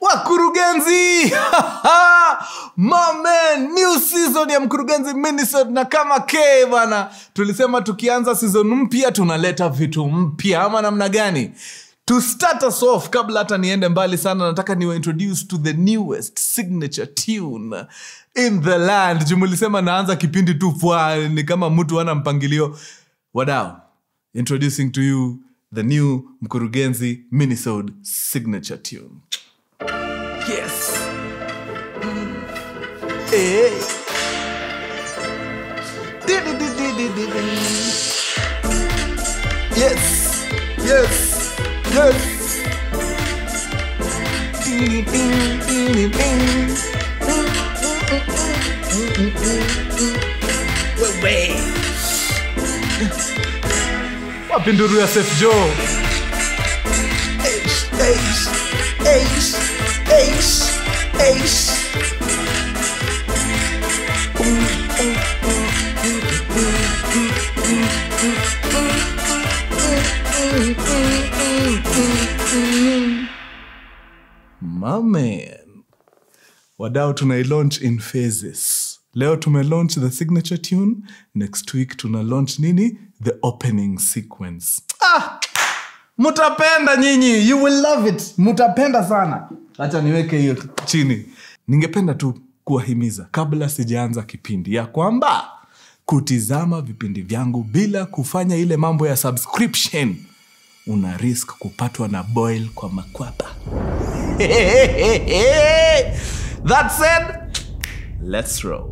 wakurugenzi mamen new season ya mkurugenzi minisode na kama k bana tulisema tukianza season mpya tunaleta vitu mpya ama namna gani to start us off kabla hata niende mbali sana nataka niwa introduce to the newest signature tune in the land jumulisema naanza kipindi tu fwa ni kama mtu ana mpangilio wadao introducing to you the new mkurugenzi minisode signature tune yes Mm. Eh. Di-di-di-di-di-di-di. yes yes yes Di-di-di-di-di-di. Wewe. wapi nduru ya Seth Joe Eish, eish, eish, eish, eish. Mamen. wadau tunailaunch in phases leo tumelaunch the signature tune next week tuna launch nini the opening sequence ah! mutapenda nyinyi you will love it mutapenda sana hacha niweke hiyo chini ningependa tu kuwahimiza kabla sijaanza kipindi ya kwamba kutizama vipindi vyangu bila kufanya ile mambo ya subscription una risk kupatwa na boil kwa makwapa that said let's roll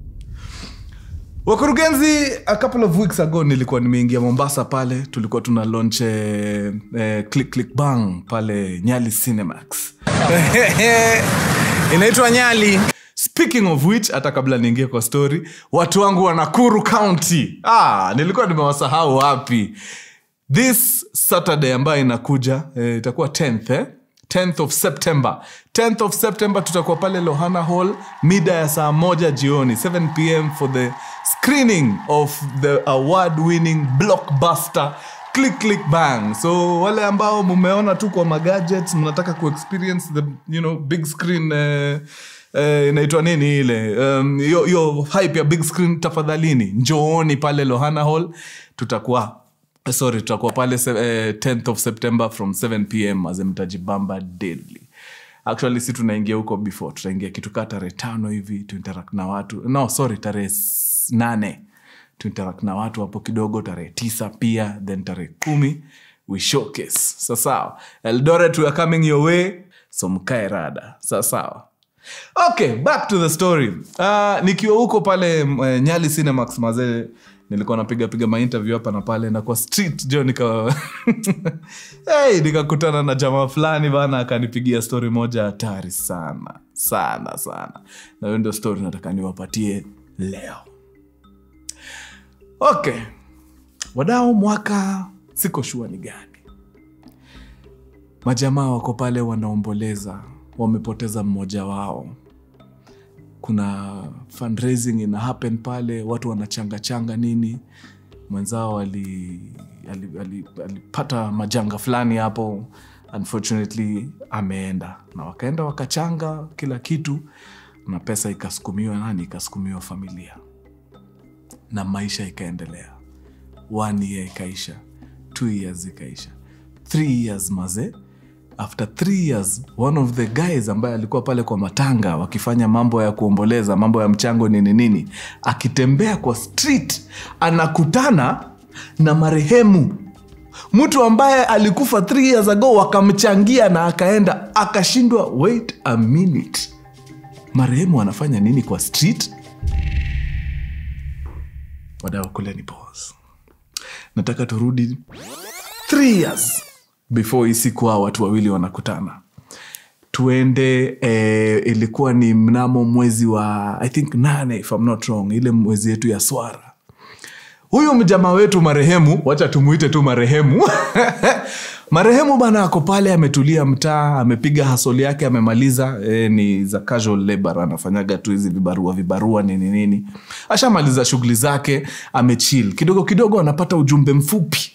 wakurugenzi a couple of weeks ago nilikuwa nimeingia mombasa pale tulikuwa tuna launch eh, eh, click click bang pale nyali cinemax inaitwa nyali speaking of which hata kabla niingie kwa story watu wangu wa nakuru county ah, nilikuwa nimewasahau wapi this saturday ambayo inakuja eh, itakuwa 10th eh? 10th of september 10th of september tutakuwa pale lohana hall mida ya saa moja jioni 7 pm for the screening of the award winning blockbuster click click bang so wale ambao mumeona tu kwa magadgets mnataka kuexperience the you know, big screen eh, eh, inaitwa nini ile um, yo, yo hype ya big screen tafadhalini njooni pale lohana hall tutakuwa sorry tutakuwa pale se- eh, 10th of september from 7 pm azemtajibamba daily actually si tunaingia huko before tutaingia kitu kaa tarehe tano hivi tuinteract na watu no sorry tarehe s- nane tuinteract na watu hapo kidogo tarehe tisa pia then tarehe kumi we showcase sasawa eldoret we are coming your way so mkae rada sasawa okay back to the story uh, nikiwa huko pale uh, nyali cinemax mazee nilikuwa napiga piga mainterview hapa na pale na kwa street jo nika hey, nikakutana na jamaa fulani bana akanipigia story moja hatari sana sana sana na hiyo ndio story nataka niwapatie leo okay wadao mwaka siko shua ni gani majamaa wako pale wanaomboleza wamepoteza mmoja wao kuna fundraising ina happen pale watu wanachanga changa nini mwenzao alipata ali, ali, alipata majanga fulani hapo unfortunately ameenda na wakaenda wakachanga kila kitu na pesa ikasukumiwa nani ikasukumiwa familia na maisha ikaendelea one year ikaisha two years ikaisha three years maze after three years one of the guys ambaye alikuwa pale kwa matanga wakifanya mambo ya kuomboleza mambo ya mchango nini nini akitembea kwa street anakutana na marehemu mtu ambaye alikufa three years ago wakamchangia na akaenda akashindwa wait a minute marehemu anafanya nini kwa street wadau kuleni pause nataka turudi three years before hii siku hao watu wawili wanakutana tuende eh, ilikuwa ni mnamo mwezi wa i think nane if I'm not wrong ile mwezi yetu ya swara huyu mjamaa wetu marehemu wacha tumuite tu marehemu marehemu bana ako pale ametulia mtaa amepiga hasoli yake amemaliza e, ni za casual labor anafanyaga tu hizi vibarua vibarua nini nini ashamaliza shughuli zake amechil kidogo kidogo anapata ujumbe mfupi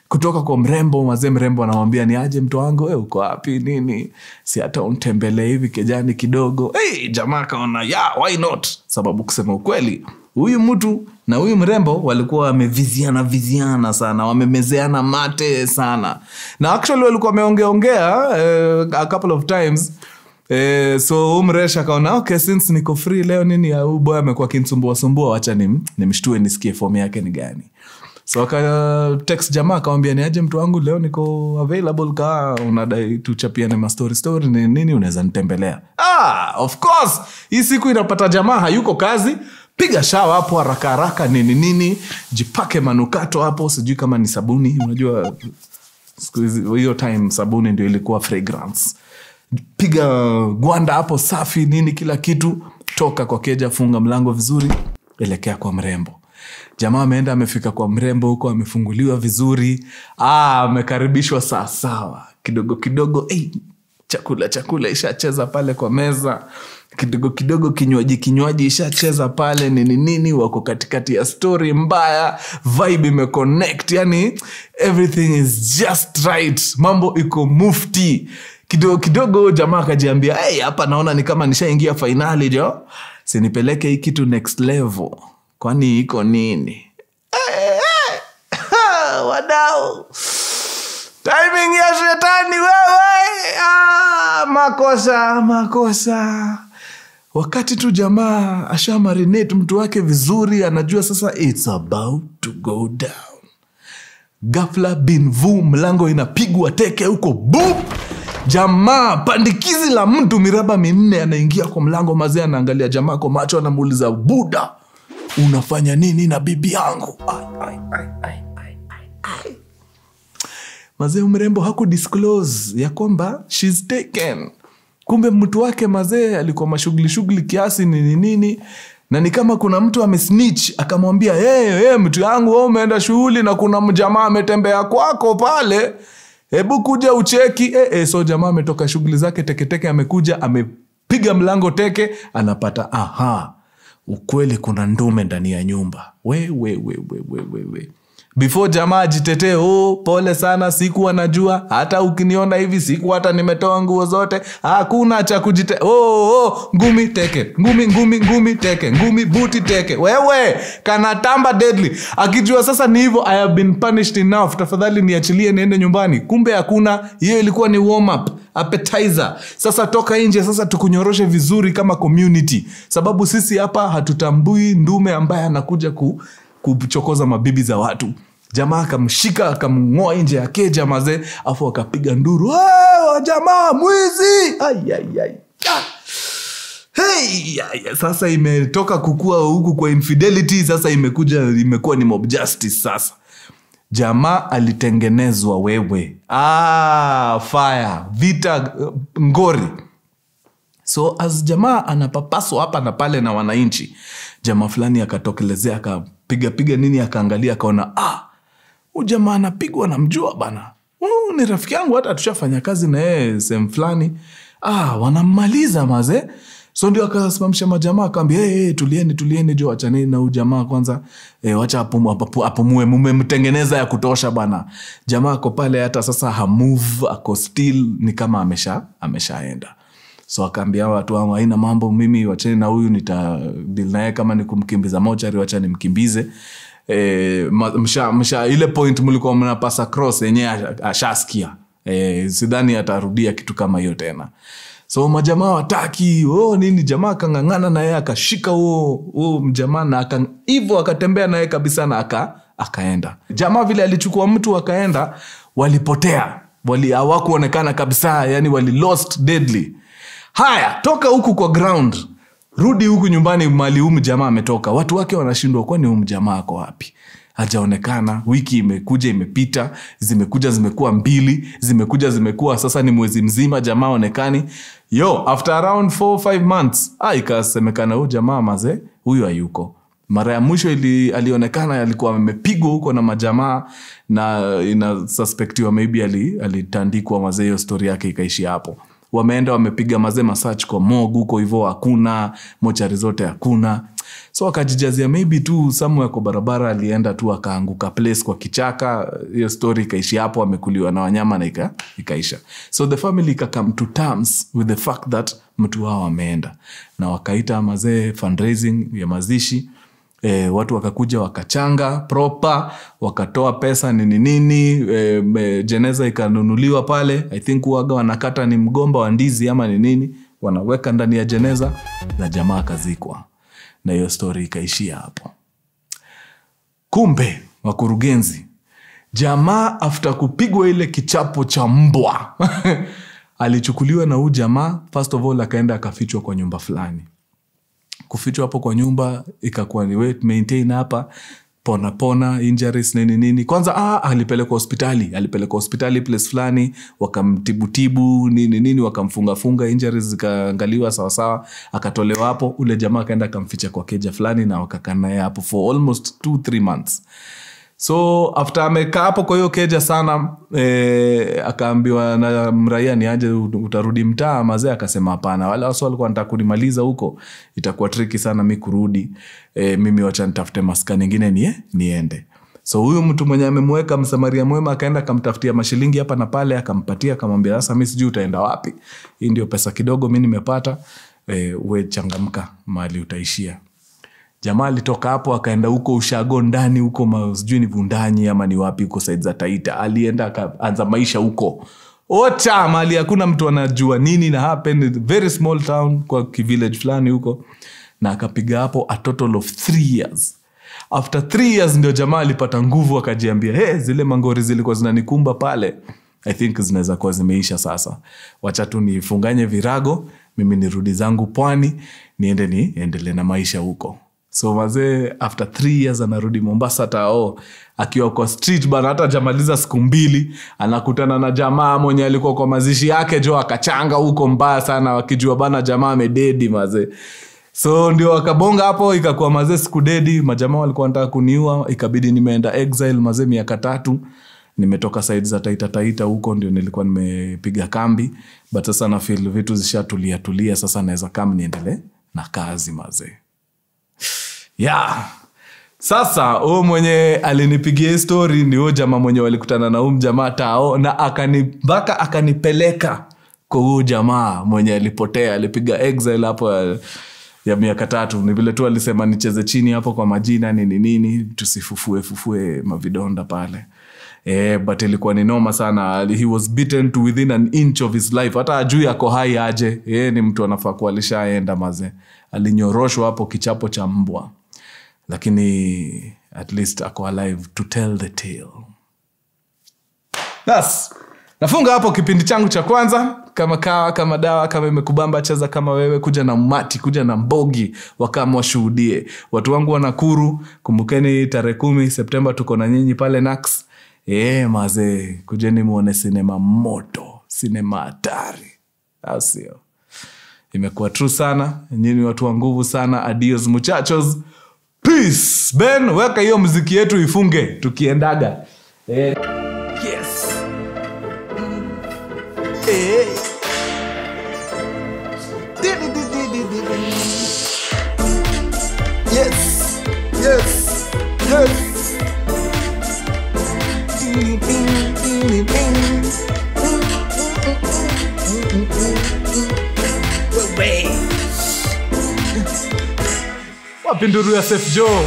kutoka kwa mrembo mazee mrembo anamwambia ni aje mtu wangu we uko wapi nini si hata untembelee hivi kejani kidogo hey, jamaa akaona yeah, why not sababu kusema ukweli huyu mtu na huyu mrembo walikuwa wameviziana viziana sana wamemezeana mate sana na actually walikuwa wameongeaongea eh, a couple of times Eh, so huu mresh akaona okay since niko free leo nini huu boy amekuwa akinsumbuasumbua wacha nim, nimshtue nisikie fomu yake ni gani so aka text jamaa akamwambia ni aje mtu wangu leo niko available kaa unadai tuchapiane mastori story ni nini unaweza nitembelea ah, of course hii siku inapata jamaa hayuko kazi piga shawa hapo haraka haraka nini nini jipake manukato hapo sijui kama ni sabuni unajua siku hizi- hiyo time sabuni ndio ilikuwa fragrance piga gwanda hapo safi nini kila kitu toka kwa keja funga mlango vizuri elekea kwa mrembo jamaa ameenda amefika kwa mrembo huko amefunguliwa vizuri ah, amekaribishwa sawasawa kidogo kidogo hey, chakula chakula ishacheza pale kwa meza kidogo kidogo kinywaji kinywaji ishacheza pale nini nini wako katikati ya story mbaya vibe imeconnect yani everything is just right mambo iko mufti kidogo kidogo jamaa akajiambia hey, hapa naona ni kama nishaingia fainali jo sinipeleke hii kitu next level kwani iko nini Eh, eh, wadau timing ya shetani wewe ah, makosa makosa wakati tu jamaa asha marinate mtu wake vizuri anajua sasa its about to go down gafla binvu mlango inapigwa teke huko bu jamaa pandikizi la mtu miraba minne anaingia kwa mlango mazee anaangalia jamaa kwa macho anamuuliza buda unafanya nini na bibi yangu ai, ai, ai, ai, ai, ai, ai mazee mrembo haku disclose ya kwamba shes taken kumbe mtu wake mazee alikuwa mashughuli shughuli kiasi nini nini na ni kama kuna mtu amesnitch akamwambia hey, hey, mtu yangu wewe umeenda shughuli na kuna mjamaa ametembea kwako pale hebu kuja ucheki eh, eh, so jamaa ametoka shughuli zake teketeke amekuja amepiga mlango teke anapata aha ukweli kuna ndume ndani ya nyumba we, we, we, we, we, we, we before jamaa ajitetee oh, pole sana sikuwa najua hata ukiniona hivi siku hata nimetoa nguo zote hakuna cha kujite oh, oh, ngumi teke ngumi ngumi ngumi teke ngumi buti teke wewe kanatamba deadly akijua sasa ni hivyo i have been punished enough tafadhali niachilie niende nyumbani kumbe hakuna hiyo ilikuwa ni warm up appetizer sasa toka nje sasa tukunyoroshe vizuri kama community sababu sisi hapa hatutambui ndume ambaye anakuja ku, kuchokoza mabibi za watu jamaa akamshika akamng'oa nje ya keja mazee afu akapiga nduru "Hey, wa jamaa mwizi Ai, ai, ai. Ah. Hey, ya, ya, sasa imetoka kukua huku kwa infidelity sasa imekuja imekuwa ni mob justice sasa jamaa alitengenezwa wewe ah, fire vita uh, ngori so as jamaa anapapaswa hapa na pale na wananchi jamaa fulani akatokelezea akapigapiga nini akaangalia akaona ah, huu jamaa anapigwa namjua bana Huyu ni rafiki yangu hata tushafanya kazi na yeye sehemu fulani ah, wanammaliza maze so ndio akasimamisha majamaa akaambia hey, hey, tulieni tulieni jo wachaneni na huu jamaa kwanza e, wacha apumu- apapu- apumue mumemtengeneza ya kutosha bana jamaa ako pale hata sasa hamove ako still ni kama amesha ameshaenda so akaambia hawa watu wangu haina mambo mimi wacheni na huyu nitadil naye kama ni kumkimbiza mochari wacha nimkimbize e, msha, msha, ile point mlikuwa mnapasa cross yenyewe asha- ashaskia e, sidhani atarudia kitu kama hiyo tena so majamaa wataki oh, nini jamaa akang'ang'ana naye akashika huo huo mjamaa na aka- hivyo akatembea naye kabisa na aka, akaenda jamaa vile alichukua mtu akaenda walipotea wali hawakuonekana kabisa yani wali lost deadly haya toka huku kwa ground rudi huku nyumbani mali humu jamaa ametoka watu wake wanashindwa kwani humu jamaa ako wapi hajaonekana wiki imekuja imepita zimekuja zimekuwa mbili zimekuja zimekuwa sasa ni mwezi mzima jamaa onekani yo after around 4 months ah, ikasemekana huyu jamaa maze huyu hayuko mara ya mwisho ili, alionekana alikuwa amepigwa huko na majamaa na inasuspektiwa maybe ali- alitandikwa mazee hiyo stori yake ikaishi hapo wameenda wamepiga mazee masach kwa mog huko hivo hakuna mochari zote hakuna so akajijazia maybe tu somewhere kwa barabara alienda tu akaanguka place kwa kichaka hiyo story ikaishi hapo amekuliwa na wanyama na ika, ikaisha so the family ikakam to terms with the fact that mtu wao ameenda na wakaita mazee fundraising ya mazishi E, watu wakakuja wakachanga proper wakatoa pesa nini nini e, me- jeneza ikanunuliwa pale i think waga wanakata ni mgomba wa ndizi ama ni nini wanaweka ndani ya jeneza na jamaa akazikwa na hiyo story ikaishia hapo kumbe wakurugenzi jamaa after kupigwa ile kichapo cha mbwa alichukuliwa na huu jamaa first of all akaenda akafichwa kwa nyumba fulani kufichwa hapo kwa nyumba ikakuwa ni wait, maintain hapa pona pona injuries nini nini kwanza ah, alipelekwa hospitali alipelekwa hospitali place fulani wakamtibutibu nini nini wakamfungafunga injuries zikaangaliwa sawasawa akatolewa hapo ule jamaa akaenda akamficha kwa keja fulani na wakakaa naye hapo for almost two three months so after amekaa hapo kwa hiyo keja sana eh, akaambiwa na mraia ni aje utarudi mtaa mazee akasema hapana wale wasi walikuwa nataka kunimaliza huko itakuwa triki sana mi kurudi eh, mimi wacha nitafute maska ningine nie, niende so huyu mtu mwenye amemweka msamaria mwema akaenda akamtafutia mashilingi hapa na pale akampatia akamwambia sasa mi sijui utaenda wapi hii ndio pesa kidogo mi nimepata eh, we changamka mahali utaishia jamaa alitoka hapo akaenda huko ushago ndani huko ma- sijui ni vundanyi ama ni wapi huko said za taita alienda akaanza maisha huko ota mali hakuna mtu anajua nini na happen very small town kwa kivillage fulani huko na akapiga hapo a total of three years after three years ndio jamaa alipata nguvu akajiambia hey, zile mangori zilikuwa zinanikumba pale i think zinaweza kuwa zimeisha sasa wacha tu nifunganye virago mimi nirudi zangu pwani niende niendelee na maisha huko so mazee after three years anarudi mombasa tao akiwa kwa street bana hata jamaliza siku mbili anakutana na jamaa mwenye alikuwa kwa mazishi yake jo akachanga huko mbaya sana wakijua bana jamaa amededi mazee so ndio wakabonga hapo ikakuwa mazee siku dedi majamaa walikuwa wanataka kuniua ikabidi nimeenda exile mazee miaka tatu nimetoka saidi za taita taita huko ndio nilikuwa nimepiga kambi but sasa nafil vitu zishatulia tulia sasa naweza kam niendele na kazi mazee yeah sasa huyu mwenye alinipigia hii story ni huyo jamaa mwenye walikutana na huu mjamaa tao na akani mpaka akanipeleka kwa huyu jamaa mwenye alipotea alipiga exile hapo ya, ya miaka tatu ni vile tu alisema nicheze chini hapo kwa majina nini nini tusifufue fufue mavidonda pale Eh, but ilikuwa ni noma sana he was beaten to within an inch of his life hata ajui ako hai aje yeye ni mtu anafaa kuwa alishaenda maze alinyoroshwa hapo kichapo cha mbwa lakini at least ako alive to tell the tale bas nafunga hapo kipindi changu cha kwanza kama kawa kama dawa kama imekubamba cheza kama wewe kuja na mati kuja na mbogi wakama washuhudie watu wangu wa nakuru kumbukeni tarehe kumi septemba tuko na nyinyi pale nax e, mazee kujeni muone sinema moto sinema hatari au sio imekuwa true sana nyini watu wa nguvu sana adios muchachos peace ben weka hiyo mziki yetu ifunge tukiendaga eh, yes eh. Yes, yes, yes. wapi nduru ya Sef Joe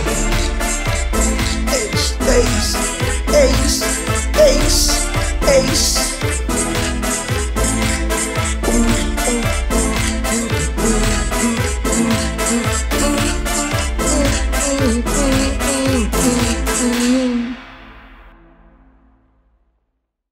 Ace, ace, ace, ace, ace.